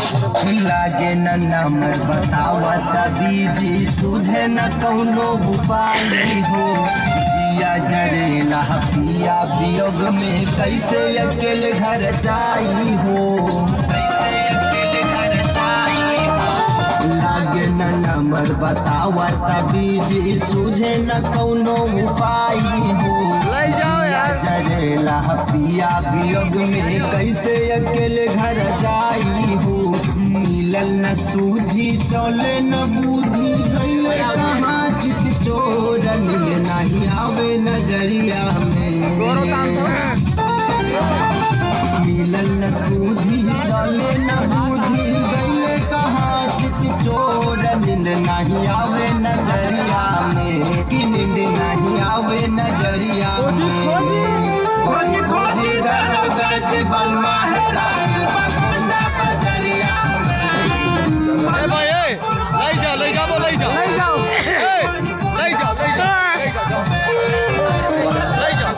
लागे न नंबर बतावत बीजी सुझे न कौनो उपाय हो जिया जरेला पिया वियोग में कैसे अकेले घर जाई हो लागे न नंबर बतावत बीजी सुझे न कौनो उपाय हो ले जाओ यार जरेला पिया वियोग में कैसे अकेले घर जाई हो मिलल न सूझी चले न बूझी गईले कहाँ चित चोर नील नहीं आवे नजरिया गोरो काम में तो मिलल न सूझी चले न बूझी गईले कहाँ चित चोर नींद नहीं आवे नजरिया में कि नींद नहीं आवे नजरिया में खोजी खोजी गज बलमा है राज बखंडा बजरिया ए भाई ए ले जा ले जा वो ले जा ले जाओ ए ले जा ले जा ले जा जाओ। ले जा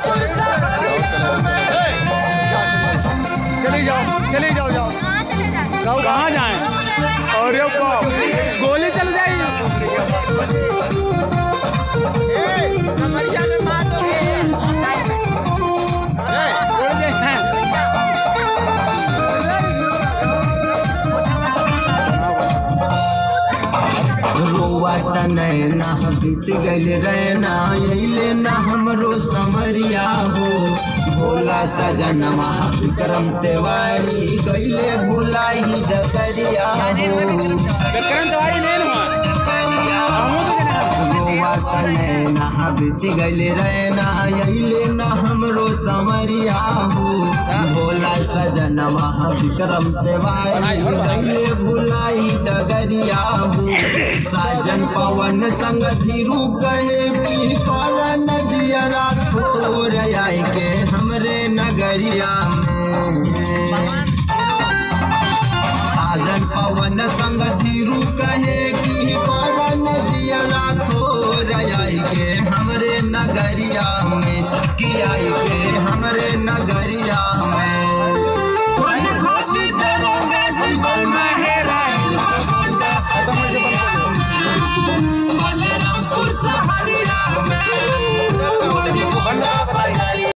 ए, चले जाओ चले जाओ जाओ जाओ कहाँ जाए अरे बाप गोली चल जाएगी रोवा नैना बीत गल रहना अइले न हमरो समरिया हो भोला सजन विक्रम तिवारी गईले भुलाई डकरिया हो रोवा नैना बीत गल रहना अइले न हमरो समरिया हो भोला सजन विक्रम तिवारी गईले भुलाई डगरिया हो साजन पवन संग धीरू कहे कि पवन जियरा छोड़ आई के हमरे नगरिया में